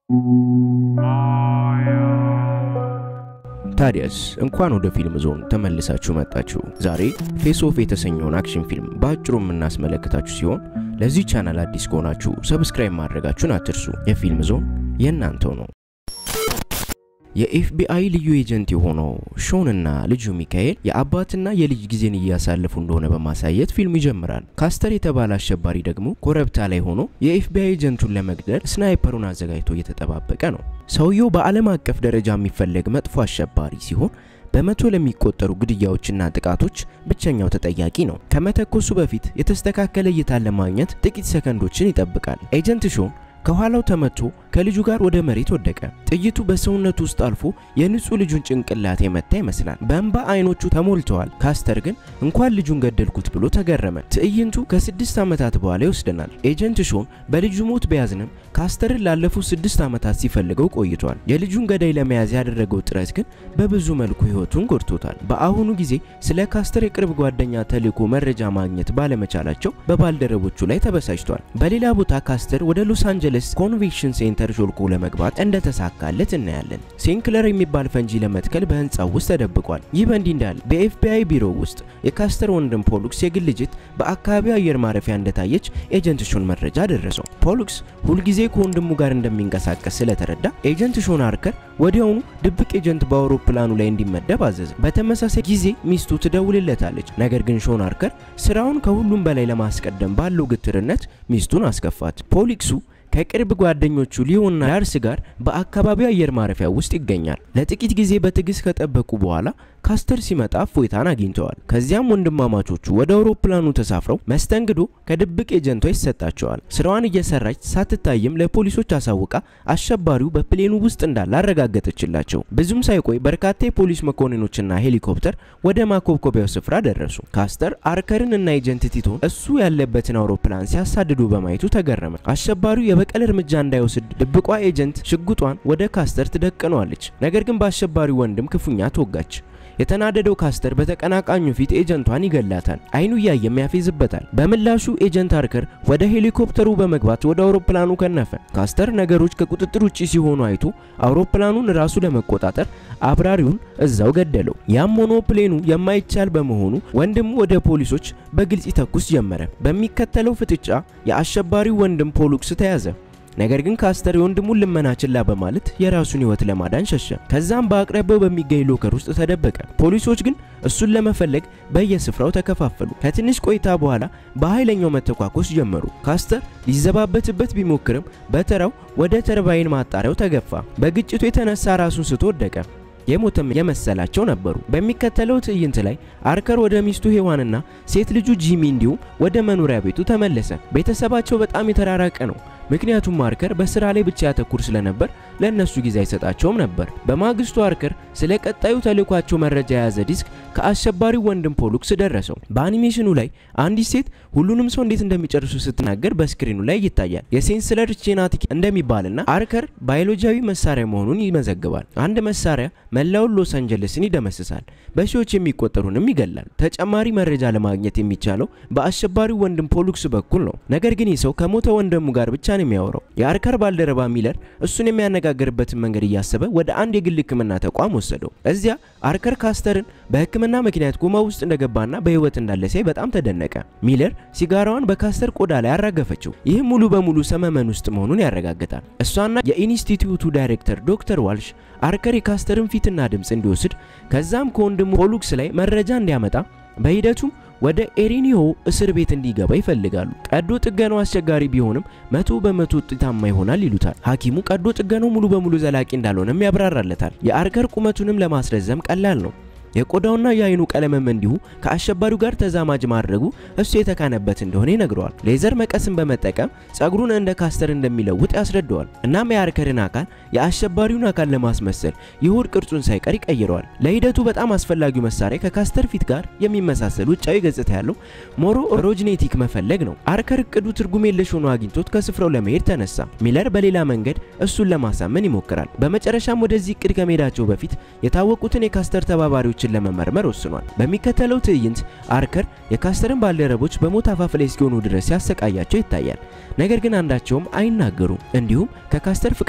ታዲያስ እንኳን ወደ ፊልም ዞን ተመልሳችሁ መጣችሁ። ዛሬ ፌስ ኦፍ የተሰኘውን አክሽን ፊልም በአጭሩ የምናስመለከታችሁ ሲሆን ለዚህ ቻናል አዲስ ከሆናችሁ ሰብስክራይብ ማድረጋችሁን አትርሱ። የፊልም ዞን የእናንተው ነው። የኤፍቢአይ ልዩ ኤጀንት የሆነው ሾንና ልጁ ሚካኤል የአባትና የልጅ ጊዜን እያሳለፉ እንደሆነ በማሳየት ፊልሙ ይጀምራል። ካስተር የተባለ አሸባሪ ደግሞ ኮረብታ ላይ ሆኖ የኤፍቢአይ ኤጀንቱን ለመግደል ስናይፐሩን አዘጋጅቶ እየተጠባበቀ ነው። ሰውየው በዓለም አቀፍ ደረጃ የሚፈለግ መጥፎ አሸባሪ ሲሆን በመቶ ለሚቆጠሩ ግድያዎችና ጥቃቶች ብቸኛው ተጠያቂ ነው። ከመተኮሱ በፊት የተስተካከለ እይታን ለማግኘት ጥቂት ሰከንዶችን ይጠብቃል። ኤጀንት ሾን ከኋላው ተመቶ ከልጁ ጋር ወደ መሬት ወደቀ። ጥይቱ በሰውነቱ ውስጥ አልፎ የንጹህ ልጁን ጭንቅላት የመታ ይመስላል። በእንባ አይኖቹ ተሞልተዋል። ካስተር ግን እንኳን ልጁን ገደልኩት ብሎ ተገረመ። ትዕይንቱ ከስድስት ዓመታት በኋላ ይወስደናል። ኤጀንት ሾን በልጁ ሞት ቢያዝንም ካስተርን ላለፉት ስድስት ዓመታት ሲፈልገው ቆይቷል። የልጁን ገዳይ ለመያዝ ያደረገው ጥረት ግን በብዙ መልኩ ሕይወቱን ጎድቶታል። በአሁኑ ጊዜ ስለ ካስተር የቅርብ ጓደኛ ተልዕኮ መረጃ ማግኘት ባለመቻላቸው በባልደረቦቹ ላይ ተበሳጭቷል። በሌላ ቦታ ካስተር ወደ ሎስ አንጀለስ ኮንቬንሽን ሴንተር ሾልኮ ለመግባት እንደተሳካለት እናያለን። ሲንክለር የሚባል ፈንጂ ለመትከል በህንፃው ውስጥ ተደብቋል። ይህ በእንዲህ እንዳለ በኤፍቢአይ ቢሮ ውስጥ የካስተር ወንድም ፖሉክስ የግል ጄት በአካባቢው አየር ማረፊያ እንደታየች ኤጀንት ሾን መረጃ ደረሰው። ፖሉክስ ሁልጊዜ ከወንድሙ ጋር እንደሚንቀሳቀስ ስለተረዳ ኤጀንት ሾን አርከር ወዲያውኑ ድብቅ ኤጀንት በአውሮፕላኑ ላይ እንዲመደብ አዘዘ። በተመሳሳይ ጊዜ ሚስቱ ትደውልለታለች። ነገር ግን ሾን አርከር ስራውን ከሁሉም በላይ ለማስቀደም ባለው ግትርነት ሚስቱን አስከፋት። ፖሊክሱ ከቅርብ ጓደኞቹ ሊዮና ላርስ ጋር በአካባቢው አየር ማረፊያ ውስጥ ይገኛል። ለጥቂት ጊዜ በትዕግስት ከጠበቁ በኋላ ካስተር ሲመጣ እፎይታን አግኝተዋል። ከዚያም ወንድማማቾቹ ወደ አውሮፕላኑ ተሳፍረው መስተንግዶ ከድብቅ ኤጀንቷ ይሰጣቸዋል። ስራዋን እየሰራች ሳትታይም ለፖሊሶች አሳውቃ አሸባሪው በፕሌኑ ውስጥ እንዳለ አረጋገጠችላቸው። ብዙም ሳይቆይ በርካታ የፖሊስ መኮንኖችና ሄሊኮፕተር ወደ ማኮብኮቢያው ስፍራ ደረሱ። ካስተር አርከርን እና ኤጀንት ቲቶን እሱ ያለበትን አውሮፕላን ሲያሳድዱ በማየቱ ተገረመ። አሸባሪው የበቀል እርምጃ እንዳይወስድ ድብቋ ኤጀንት ሽጉጧን ወደ ካስተር ትደቅነዋለች። ነገር ግን በአሸባሪው ወንድም ክፉኛ ተወጋች። የተናደደው ካስተር በተቀናቃኙ ፊት ኤጀንቷን ይገላታል። አይኑ እያየም ያፌዝበታል። በምላሹ ኤጀንት አርከር ወደ ሄሊኮፕተሩ በመግባት ወደ አውሮፕላኑ ከነፈ። ካስተር ነገሮች ከቁጥጥር ውጪ ሲሆኑ አይቶ አውሮፕላኑን ራሱ ለመቆጣጠር አብራሪውን እዛው ገደለው። ያም ሆኖ ፕሌኑ የማይቻል በመሆኑ ወንድሙ ወደ ፖሊሶች በግልጽ ይተኩስ ጀመረ። በሚከተለው ፍጥጫ የአሸባሪው ወንድም ፖሉክስ ተያዘ። ነገር ግን ካስተር የወንድሙን ልመና ችላ በማለት የራሱን ሕይወት ለማዳን ሸሸ። ከዛም በአቅራቢያው በሚገኝ ሎከር ውስጥ ተደበቀ። ፖሊሶች ግን እሱን ለመፈለግ በየስፍራው ተከፋፈሉ። ከትንሽ ቆይታ በኋላ በኃይለኛው መተኳኮስ ጀመሩ። ካስተር ሊዘባበትበት ቢሞክርም በተራው ወደ ተርባይን ማጣሪያው ተገፋ። በግጭቱ የተነሳ ራሱን ስቶ ወደቀ። የሞተም የመሰላቸው ነበሩ። በሚከተለው ትዕይንት ላይ አርከር ወደ ሚስቱ ሄዋንና ሴት ልጁ ጂሚ እንዲሁም ወደ መኖሪያ ቤቱ ተመለሰ። ቤተሰባቸው በጣም የተራራቀ ነው። ምክንያቱም አርከር በስራ ላይ ብቻ ያተኩር ስለነበር ለእነሱ ጊዜ አይሰጣቸውም ነበር። በማግስቱ አርከር ስለ ቀጣዩ ተልዕኳቸው መረጃ የያዘ ዲስክ ከአሸባሪው ወንድም ፖሉክስ ደረሰው። በአኒሜሽኑ ላይ አንዲት ሴት ሁሉንም ሰው እንዴት እንደሚጨርሱ ስትናገር በስክሪኑ ላይ ይታያል። የሴንስለር ጄናቲክ እንደሚባልና አርከር ባዮሎጂያዊ መሳሪያ መሆኑን ይመዘግባል። አንድ መሳሪያ መላውን ሎስ አንጀለስን ይደመስሳል፣ በሺዎች የሚቆጠሩንም ይገላል። ተጨማሪ መረጃ ለማግኘት የሚቻለው በአሸባሪው ወንድም ፖሉክስ በኩል ነው። ነገር ግን ይህ ሰው ከሞተ ወንድሙ ጋር ብቻ ነው የሚያወራው። የአርከር ባልደረባ ሚለር እሱን የሚያነጋግርበትን መንገድ እያሰበ ወደ አንድ የግል ሕክምና ተቋም ወሰደው። እዚያ አርከር ካስተርን በሕክምና ምክንያት ኮማ ውስጥ እንደገባና በህይወት እንዳለ ሲያይ በጣም ተደነቀ። ሚለር ሲጋራዋን በካስተር ቆዳ ላይ አራገፈችው። ይህም ሙሉ በሙሉ ሰመመን ውስጥ መሆኑን ያረጋግጣል። እሷና የኢንስቲትዩቱ ዳይሬክተር ዶክተር ዋልሽ አርከር የካስተርን ፊትና ድምፅ እንዲወስድ ከዛም ከወንድሙ ፖሉክስ ላይ መረጃ እንዲያመጣ በሂደቱም ወደ ኤሪኒዮ እስር ቤት እንዲገባ ይፈልጋሉ። ቀዶ ጥገናው አስቸጋሪ ቢሆንም መቶ በመቶ ውጤታማ ይሆናል ይሉታል። ሐኪሙ ቀዶ ጥገናው ሙሉ በሙሉ ዘላቂ እንዳልሆነም ያብራራለታል። የአርከር ቁመቱንም ለማስረዘም ቀላል ነው። የቆዳውና የአይኑ ቀለምም እንዲሁ ከአሸባሪው ጋር ተዛማጅ ማድረጉ እሱ የተካነበት እንደሆነ ይነግረዋል። ሌዘር መቀስን በመጠቀም ጸጉሩን እንደ ካስተር እንደሚለውጥ ያስረዳዋል። እናም የአርከርን አካል የአሸባሪውን አካል ለማስመሰል የሆድ ቅርጹን ሳይቀር ይቀይረዋል። ለሂደቱ በጣም አስፈላጊው መሳሪያ ከካስተር ፊት ጋር የሚመሳሰል ውጫዊ ገጽታ ያለው ሞሮ ኦሮጂኔቲክ መፈለግ ነው። አርከር እቅዱ ትርጉም የለሽ ሆኖ አግኝቶት ከስፍራው ለመሄድ ተነሳ። ሚለር በሌላ መንገድ እሱን ለማሳመን ይሞክራል። በመጨረሻም ወደዚህ እቅድ ከመሄዳቸው በፊት የታወቁትን የካስተር ተባባሪዎች ሰዎችን ለመመርመር ወስኗል። በሚከተለው ትዕይንት አርከር የካስተርን ባልደረቦች በሞት አፋፍ ላይ እስኪሆኑ ድረስ ሲያሰቃያቸው ይታያል። ነገር ግን አንዳቸውም አይናገሩም። እንዲሁም ከካስተር ፍቅረኛ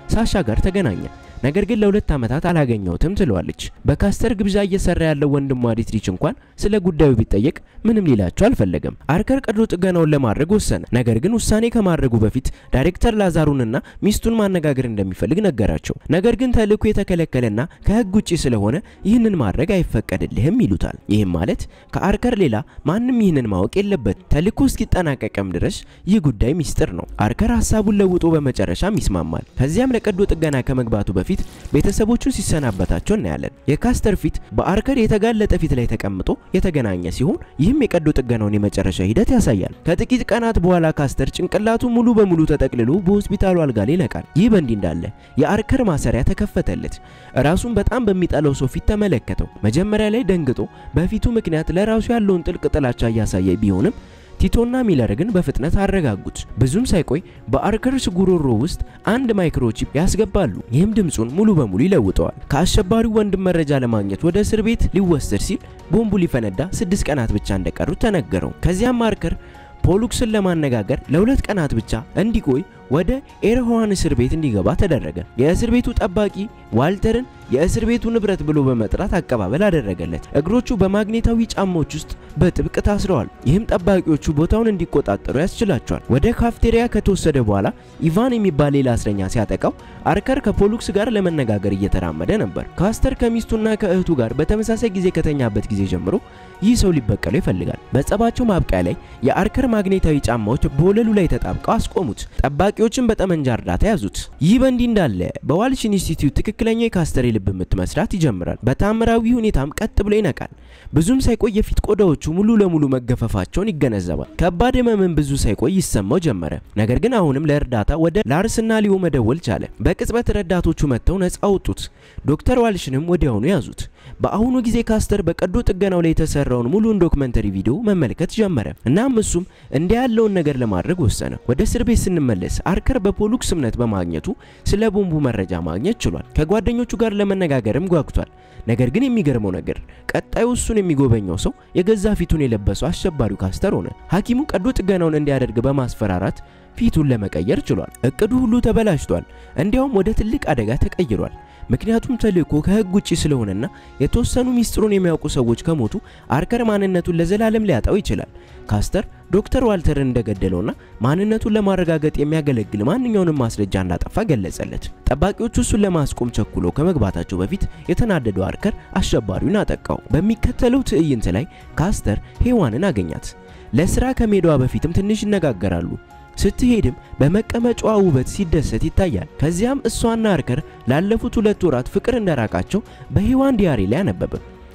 ሳሻ ጋር ተገናኘ። ነገር ግን ለሁለት ዓመታት አላገኘሁትም ትለዋለች። በካስተር ግብዣ እየሰራ ያለው ወንድሟ ዲትሪች እንኳን ስለ ጉዳዩ ቢጠየቅ ምንም ሊላቸው አልፈለገም። አርከር ቀዶ ጥገናውን ለማድረግ ወሰነ። ነገር ግን ውሳኔ ከማድረጉ በፊት ዳይሬክተር ላዛሩንና ሚስቱን ማነጋገር እንደሚፈልግ ነገራቸው። ነገር ግን ተልእኮ የተከለከለና ከህግ ውጪ ስለሆነ ይህንን ማድረግ አይፈቀድልህም ይሉታል። ይህም ማለት ከአርከር ሌላ ማንም ይህንን ማወቅ የለበት። ተልእኮ እስኪጠናቀቅም ድረስ ይህ ጉዳይ ሚስጥር ነው። አርከር ሀሳቡን ለውጦ በመጨረሻም ይስማማል። ከዚያም ለቀዶ ጥገና ከመግባቱ በፊት ቤተሰቦቹን ሲሰናበታቸው እናያለን። የካስተር ፊት በአርከር የተጋለጠ ፊት ላይ ተቀምጦ የተገናኘ ሲሆን ይህም የቀዶ ጥገናውን የመጨረሻ ሂደት ያሳያል። ከጥቂት ቀናት በኋላ ካስተር ጭንቅላቱ ሙሉ በሙሉ ተጠቅልሎ በሆስፒታሉ አልጋ ላይ ይነቃል። ይህ በእንዲህ እንዳለ የአርከር ማሰሪያ ተከፈተለት። ራሱን በጣም በሚጠላው ሰው ፊት ተመለከተው። መጀመሪያ ላይ ደንግጦ በፊቱ ምክንያት ለራሱ ያለውን ጥልቅ ጥላቻ እያሳየ ቢሆንም ቲቶና ሚለር ግን በፍጥነት አረጋጉት። ብዙም ሳይቆይ በአርከርስ ጉሮሮ ውስጥ አንድ ማይክሮቺፕ ያስገባሉ። ይህም ድምፁን ሙሉ በሙሉ ይለውጠዋል። ከአሸባሪው ወንድም መረጃ ለማግኘት ወደ እስር ቤት ሊወሰድ ሲል ቦምቡ ሊፈነዳ ስድስት ቀናት ብቻ እንደቀሩት ተነገረው። ከዚያም አርከር ፖሉክስን ለማነጋገር ለሁለት ቀናት ብቻ እንዲቆይ ወደ ኤርሆዋን እስር ቤት እንዲገባ ተደረገ። የእስር ቤቱ ጠባቂ ዋልተርን የእስር ቤቱ ንብረት ብሎ በመጥራት አቀባበል አደረገለት። እግሮቹ በማግኔታዊ ጫማዎች ውስጥ በጥብቅ ታስረዋል። ይህም ጠባቂዎቹ ቦታውን እንዲቆጣጠሩ ያስችላቸዋል። ወደ ካፍቴሪያ ከተወሰደ በኋላ ኢቫን የሚባል ሌላ እስረኛ ሲያጠቃው አርከር ከፖሉክስ ጋር ለመነጋገር እየተራመደ ነበር። ካስተር ከሚስቱና ከእህቱ ጋር በተመሳሳይ ጊዜ ከተኛበት ጊዜ ጀምሮ ይህ ሰው ሊበቀለው ይፈልጋል። በጸባቸው ማብቂያ ላይ የአርከር ማግኔታዊ ጫማዎች በወለሉ ላይ ተጣብቀው አስቆሙት። ጠባቂዎችን በጠመንጃ እርዳታ ያዙት። ይህ በእንዲህ እንዳለ በዋልሽ ኢንስቲትዩት ትክክለኛ የካስተር የልብ ምት መስራት ይጀምራል። በታምራዊ ሁኔታም ቀጥ ብሎ ይነቃል። ብዙም ሳይቆይ የፊት ቆዳዎቹ ሙሉ ለሙሉ መገፈፋቸውን ይገነዘባል። ከባድ ህመምን ብዙ ሳይቆይ ይሰማው ጀመረ። ነገር ግን አሁንም ለእርዳታ ወደ ላርስና ሊዮ መደወል ቻለ። በቅጽበት ረዳቶቹ መጥተው ነፃ አወጡት። ዶክተር ዋልሽንም ወዲያውኑ ያዙት። በአሁኑ ጊዜ ካስተር በቀዶ ጥገናው ላይ የተሰራውን ሙሉን ዶክመንተሪ ቪዲዮ መመልከት ጀመረ። እናም እሱም እንዲህ ያለውን ነገር ለማድረግ ወሰነ። ወደ እስር ቤት ስንመለስ አርከር በፖሉክስ እምነት በማግኘቱ ስለ ቦምቡ መረጃ ማግኘት ችሏል። ከጓደኞቹ ጋር ለመነጋገርም ጓጉቷል። ነገር ግን የሚገርመው ነገር ቀጣዩ እሱን የሚጎበኘው ሰው የገዛ ፊቱን የለበሰው አሸባሪው ካስተር ሆነ። ሐኪሙ ቀዶ ጥገናውን እንዲያደርግ በማስፈራራት ፊቱን ለመቀየር ችሏል። እቅዱ ሁሉ ተበላሽቷል። እንዲያውም ወደ ትልቅ አደጋ ተቀይሯል። ምክንያቱም ተልእኮ ከህግ ውጪ ስለሆነና የተወሰኑ ሚስጥሩን የሚያውቁ ሰዎች ከሞቱ አርከር ማንነቱን ለዘላለም ሊያጣው ይችላል። ካስተር ዶክተር ዋልተርን እንደገደለውና ማንነቱን ለማረጋገጥ የሚያገለግል ማንኛውንም ማስረጃ እንዳጠፋ ገለጸለት። ጠባቂዎቹ እሱን ለማስቆም ቸኩሎ ከመግባታቸው በፊት የተናደደው አርከር አሸባሪውን አጠቃው። በሚከተለው ትዕይንት ላይ ካስተር ሄዋንን አገኛት። ለስራ ከሜዳዋ በፊትም ትንሽ ይነጋገራሉ። ስትሄድም በመቀመጫዋ ውበት ሲደሰት ይታያል። ከዚያም እሷና አርከር ላለፉት ሁለት ወራት ፍቅር እንደራቃቸው በሄዋን ዲያሪ ላይ አነበበ።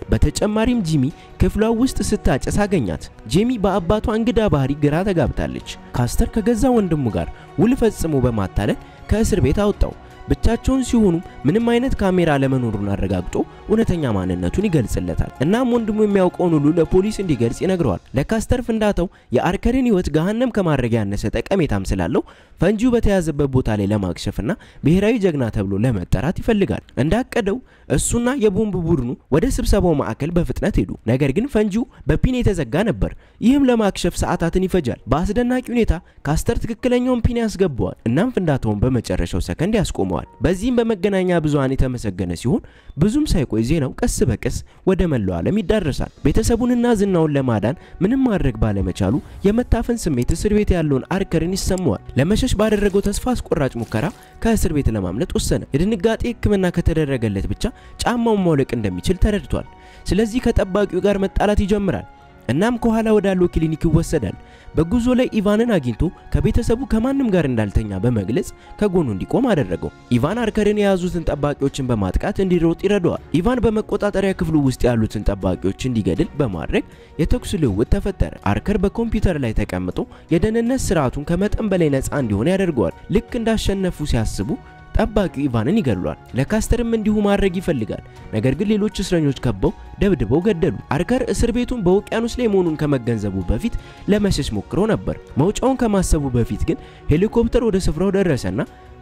በተጨማሪም ጂሚ ክፍሏ ውስጥ ስታጨስ አገኛት። ጄሚ በአባቷ እንግዳ ባህሪ ግራ ተጋብታለች። ካስተር ከገዛ ወንድሙ ጋር ውል ፈጽሞ በማታለል ከእስር ቤት አወጣው። ብቻቸውን ሲሆኑ ምንም አይነት ካሜራ ለመኖሩን አረጋግጦ እውነተኛ ማንነቱን ይገልጽለታል። እናም ወንድሙ የሚያውቀውን ሁሉ ለፖሊስ እንዲገልጽ ይነግረዋል። ለካስተር ፍንዳታው የአርከርን ሕይወት ገሃነም ከማድረግ ያነሰ ጠቀሜታም ስላለው ፈንጂው በተያዘበት ቦታ ላይ ለማክሸፍና ብሔራዊ ጀግና ተብሎ ለመጠራት ይፈልጋል። እንዳቀደው እሱና የቦምብ ቡድኑ ወደ ስብሰባው ማዕከል በፍጥነት ሄዱ። ነገር ግን ፈንጂው በፒን የተዘጋ ነበር። ይህም ለማክሸፍ ሰዓታትን ይፈጃል። በአስደናቂ ሁኔታ ካስተር ትክክለኛውን ፒን ያስገባዋል። እናም ፍንዳታውን በመጨረሻው ሰከንድ ያስቆመዋል። በዚህም በመገናኛ ብዙሃን የተመሰገነ ሲሆን ብዙም ሳይቆይ ዜናው ቀስ በቀስ ወደ መላው ዓለም ይዳረሳል። ቤተሰቡንና ዝናውን ለማዳን ምንም ማድረግ ባለመቻሉ የመታፈን ስሜት እስር ቤት ያለውን አርከርን ይሰማዋል። ለመሸሽ ባደረገው ተስፋ አስቆራጭ ሙከራ ከእስር ቤት ለማምለጥ ወሰነ። የድንጋጤ ሕክምና ከተደረገለት ብቻ ጫማውን ማውለቅ እንደሚችል ተረድቷል። ስለዚህ ከጠባቂው ጋር መጣላት ይጀምራል። እናም ከኋላ ወዳለው ክሊኒክ ይወሰዳል። በጉዞ ላይ ኢቫንን አግኝቶ ከቤተሰቡ ከማንም ጋር እንዳልተኛ በመግለጽ ከጎኑ እንዲቆም አደረገው። ኢቫን አርከርን የያዙትን ጠባቂዎችን በማጥቃት እንዲሮጥ ይረዳዋል። ኢቫን በመቆጣጠሪያ ክፍሉ ውስጥ ያሉትን ጠባቂዎች እንዲገድል በማድረግ የተኩስ ልውውጥ ተፈጠረ። አርከር በኮምፒውተር ላይ ተቀምጦ የደህንነት ስርዓቱን ከመጠን በላይ ነፃ እንዲሆን ያደርገዋል። ልክ እንዳሸነፉ ሲያስቡ ጠባቂው ኢቫንን ይገድሏል። ለካስተርም እንዲሁ ማድረግ ይፈልጋል። ነገር ግን ሌሎች እስረኞች ከበው ደብድበው ገደሉ። አርከር እስር ቤቱን በውቅያኖስ ላይ መሆኑን ከመገንዘቡ በፊት ለመሸሽ ሞክሮ ነበር። መውጫውን ከማሰቡ በፊት ግን ሄሊኮፕተር ወደ ስፍራው ደረሰና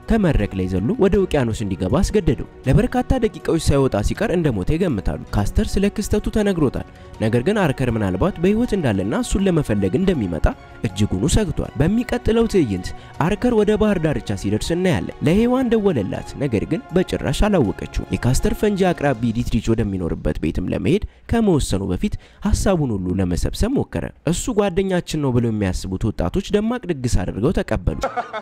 ከመድረክ ላይ ዘሎ ወደ ውቅያኖስ እንዲገባ አስገደደው። ለበርካታ ደቂቃዎች ሳይወጣ ሲቀር እንደሞተ ይገምታሉ። ካስተር ስለ ክስተቱ ተነግሮታል። ነገር ግን አርከር ምናልባት በህይወት እንዳለና እሱን ለመፈለግ እንደሚመጣ እጅጉኑ ሰግቷል። በሚቀጥለው ትዕይንት አርከር ወደ ባህር ዳርቻ ሲደርስ እናያለን። ለሔዋን ደወለላት፣ ነገር ግን በጭራሽ አላወቀችው። የካስተር ፈንጂ አቅራቢ ዲትሪች ወደሚኖርበት ቤትም ለመሄድ ከመወሰኑ በፊት ሀሳቡን ሁሉ ለመሰብሰብ ሞከረ። እሱ ጓደኛችን ነው ብለው የሚያስቡት ወጣቶች ደማቅ ድግስ አድርገው ተቀበሉ።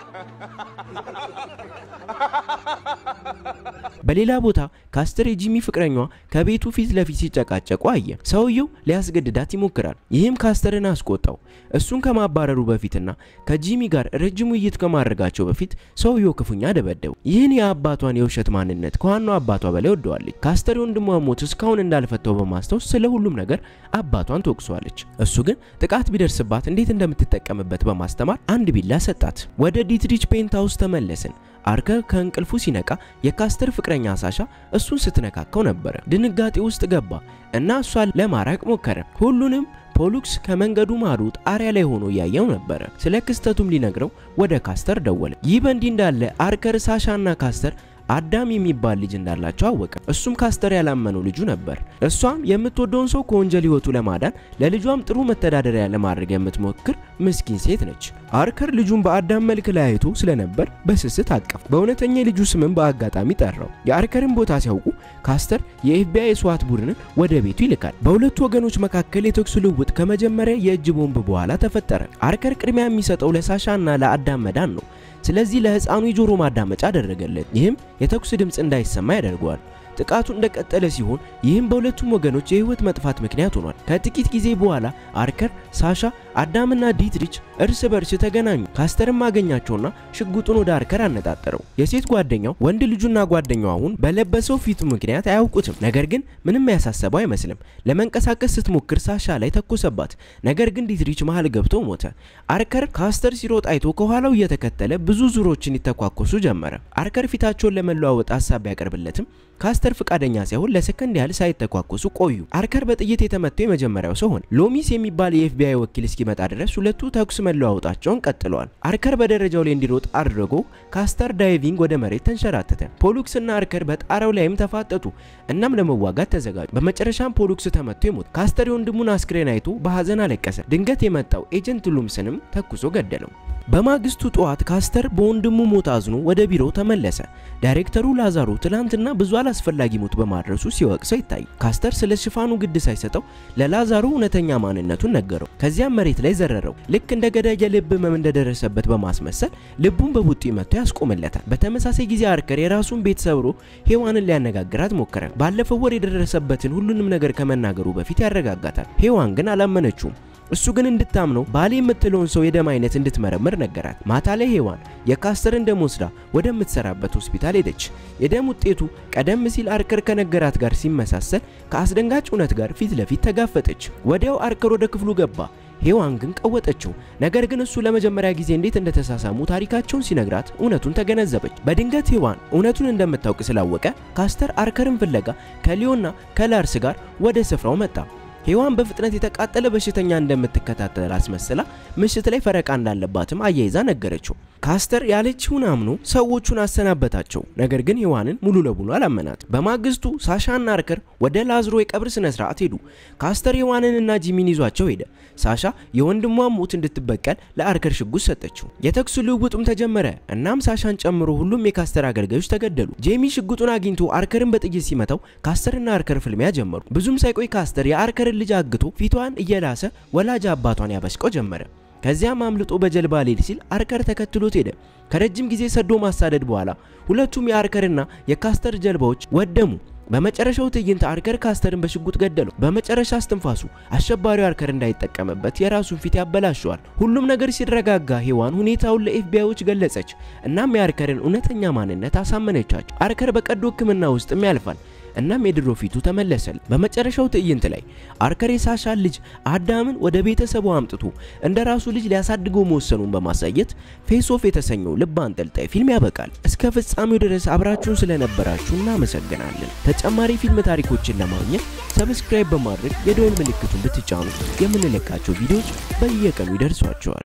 በሌላ ቦታ ካስተር የጂሚ ፍቅረኛዋ ከቤቱ ፊት ለፊት ሲጨቃጨቁ አየ። ሰውየው ሊያስገድዳት ይሞክራል። ይህም ካስተርን አስቆጣው። እሱን ከማባረሩ በፊትና ከጂሚ ጋር ረጅም ውይይት ከማድረጋቸው በፊት ሰውየው ክፉኛ ደበደቡ። ይህን የአባቷን የውሸት ማንነት ከዋናው አባቷ በላይ ወደዋለች። ካስተር የወንድሟ ሞት እስካሁን እንዳልፈታው በማስታወስ ስለ ሁሉም ነገር አባቷን ትወቅሷለች። እሱ ግን ጥቃት ቢደርስባት እንዴት እንደምትጠቀምበት በማስተማር አንድ ቢላ ሰጣት። ወደ ዲትሪች ፔንታውስ ተመለስን። አርከር ከእንቅልፉ ሲነቃ የካስተር ፍቅረኛ ሳሻ እሱን ስትነካከው ነበረ። ድንጋጤ ውስጥ ገባ እና እሷን ለማራቅ ሞከረ። ሁሉንም ፖሉክስ ከመንገዱ ማዶ ጣሪያ ላይ ሆኖ እያየው ነበረ። ስለ ክስተቱም ሊነግረው ወደ ካስተር ደወለ። ይህ በእንዲህ እንዳለ አርከር ሳሻና ካስተር አዳም የሚባል ልጅ እንዳላቸው አወቀ። እሱም ካስተር ያላመነው ልጁ ነበር። እሷም የምትወደውን ሰው ከወንጀል ህይወቱ ለማዳን ለልጇም ጥሩ መተዳደሪያ ለማድረግ የምትሞክር ምስኪን ሴት ነች። አርከር ልጁን በአዳም መልክ ላይ አይቶ ስለነበር በስስት አቀፍ። በእውነተኛ የልጁ ስምም በአጋጣሚ ጠራው። የአርከርን ቦታ ሲያውቁ ካስተር የኤፍቢአይ የስዋት ቡድንን ወደ ቤቱ ይልካል። በሁለቱ ወገኖች መካከል የተኩስ ልውውጥ ከመጀመሪያ የእጅ ቦምብ በኋላ ተፈጠረ። አርከር ቅድሚያ የሚሰጠው ለሳሻና ለአዳም መዳን ነው። ስለዚህ ለህፃኑ የጆሮ ማዳመጫ አደረገለት። ይህም የተኩስ ድምፅ እንዳይሰማ ያደርገዋል። ጥቃቱ እንደቀጠለ ሲሆን ይህም በሁለቱም ወገኖች የህይወት መጥፋት ምክንያት ሆኗል። ከጥቂት ጊዜ በኋላ አርከር፣ ሳሻ፣ አዳምና ዲትሪች እርስ በርስ ተገናኙ። ካስተርም አገኛቸውና ሽጉጡን ወደ አርከር አነጣጠረው። የሴት ጓደኛው ወንድ ልጁና ጓደኛው አሁን በለበሰው ፊቱ ምክንያት አያውቁትም። ነገር ግን ምንም ያሳሰበው አይመስልም። ለመንቀሳቀስ ስትሞክር ሳሻ ላይ ተኮሰባት። ነገር ግን ዲትሪች መሃል ገብቶ ሞተ። አርከር ካስተር ሲሮጥ አይቶ ከኋላው እየተከተለ ብዙ ዙሮችን ይተኳኮሱ ጀመረ። አርከር ፊታቸውን ለመለዋወጥ ሀሳብ ቢያቀርብለትም ካስተር ፍቃደኛ ሳይሆን ለሰከንድ ያህል ሳይተኳኮሱ ቆዩ። አርከር በጥይት የተመታው የመጀመሪያው ሰው ሆነ። ሎሚስ የሚባል የኤፍቢአይ ወኪል እስኪመጣ ድረስ ሁለቱ ተኩስ መለዋወጣቸውን ቀጥለዋል። አርከር በደረጃው ላይ እንዲሮጥ አድርጎ ካስተር ዳይቪንግ ወደ መሬት ተንሸራተተ። ፖሉክስ እና አርከር በጣራው ላይም ተፋጠጡ። እናም ለመዋጋት ተዘጋጁ። በመጨረሻም ፖሉክስ ተመቶ ይሞት። ካስተር የወንድሙን አስክሬን አይቶ በሀዘን አለቀሰ። ድንገት የመጣው ኤጀንት ሉምስንም ተኩሶ ገደለው። በማግስቱ ጠዋት ካስተር በወንድሙ ሞት አዝኖ ወደ ቢሮው ተመለሰ። ዳይሬክተሩ ላዛሮ ትላንትና ብዙ አላስፈላጊ ሞት በማድረሱ ሲወቅሰው ይታይ። ካስተር ስለ ሽፋኑ ግድ ሳይሰጠው ለላዛሮ እውነተኛ ማንነቱን ነገረው። ከዚያም መሬት ላይ ዘረረው። ልክ እንደ ገዳይ የልብ ህመም እንደደረሰበት በማስመሰል ልቡን በቡጢ መጥቶ ያስቆምለታል። በተመሳሳይ ጊዜ አርከር የራሱን ቤት ሰብሮ ሔዋንን ሊያነጋግራት ሞከረ። ባለፈው ወር የደረሰበትን ሁሉንም ነገር ከመናገሩ በፊት ያረጋጋታል። ሔዋን ግን አላመነችውም። እሱ ግን እንድታምነው ባሌ የምትለውን ሰው የደም አይነት እንድትመረምር ነገራት። ማታ ላይ ሔዋን የካስተርን ደም ወስዳ ወደምትሰራበት ሆስፒታል ሄደች። የደም ውጤቱ ቀደም ሲል አርከር ከነገራት ጋር ሲመሳሰል ከአስደንጋጭ እውነት ጋር ፊት ለፊት ተጋፈጠች። ወዲያው አርከር ወደ ክፍሉ ገባ። ሔዋን ግን ቀወጠችው። ነገር ግን እሱ ለመጀመሪያ ጊዜ እንዴት እንደተሳሳሙ ታሪካቸውን ሲነግራት እውነቱን ተገነዘበች። በድንገት ሔዋን እውነቱን እንደምታውቅ ስላወቀ ካስተር አርከርን ፍለጋ ከሊዮና ከላርስ ጋር ወደ ስፍራው መጣ። ሔዋን በፍጥነት የተቃጠለ በሽተኛ እንደምትከታተል አስመስላ ምሽት ላይ ፈረቃ እንዳለባትም አያይዛ ነገረችው። ካስተር ያለችውን አምኖ ሰዎቹን አሰናበታቸው። ነገር ግን ሔዋንን ሙሉ ለሙሉ አላመናት። በማግስቱ ሳሻና አርከር ወደ ላዝሮ የቀብር ስነ ስርዓት ሄዱ። ካስተር ሔዋንንና ጂሚን ይዟቸው ሄደ። ሳሻ የወንድሟን ሞት እንድትበቀል ለአርከር ሽጉጥ ሰጠችው። የተኩስ ልውውጡም ተጀመረ። እናም ሳሻን ጨምሮ ሁሉም የካስተር አገልጋዮች ተገደሉ። ጄሚ ሽጉጡን አግኝቶ አርከርን በጥይት ሲመታው ካስተርና አርከር ፍልሚያ ጀመሩ። ብዙም ሳይቆይ ካስተር የአርከርን ልጅ አግቶ ፊቷን እየላሰ ወላጅ አባቷን ያበሽቀው ጀመረ። ከዚያም አምልጦ በጀልባ ሊሄድ ሲል አርከር ተከትሎት ሄደ። ከረጅም ጊዜ ሰዶ ማሳደድ በኋላ ሁለቱም የአርከርና የካስተር ጀልባዎች ወደሙ። በመጨረሻው ትዕይንት አርከር ካስተርን በሽጉጥ ገደለው። በመጨረሻ እስትንፋሱ አሸባሪው አርከር እንዳይጠቀምበት የራሱን ፊት ያበላሸዋል። ሁሉም ነገር ሲረጋጋ ሔዋን ሁኔታውን ለኤፍቢአዮች ገለጸች። እናም የአርከርን እውነተኛ ማንነት አሳመነቻቸው። አርከር በቀዶ ሕክምና ውስጥም ያልፋል። እናም የድሮ ፊቱ ተመለሰል። በመጨረሻው ትዕይንት ላይ አርከር የሳሻን ልጅ አዳምን ወደ ቤተሰቡ አምጥቶ እንደ ራሱ ልጅ ሊያሳድገው መወሰኑን በማሳየት ፌስ ኦፍ የተሰኘው ልብ አንጠልጣይ ፊልም ያበቃል። እስከ ፍጻሜው ድረስ አብራችሁን ስለነበራችሁ እናመሰግናለን። ተጨማሪ ፊልም ታሪኮችን ለማግኘት ሰብስክራይብ በማድረግ የደወል ምልክቱን ብትጫኑ የምንለቃቸው ቪዲዮዎች በየቀኑ ይደርሷቸዋል።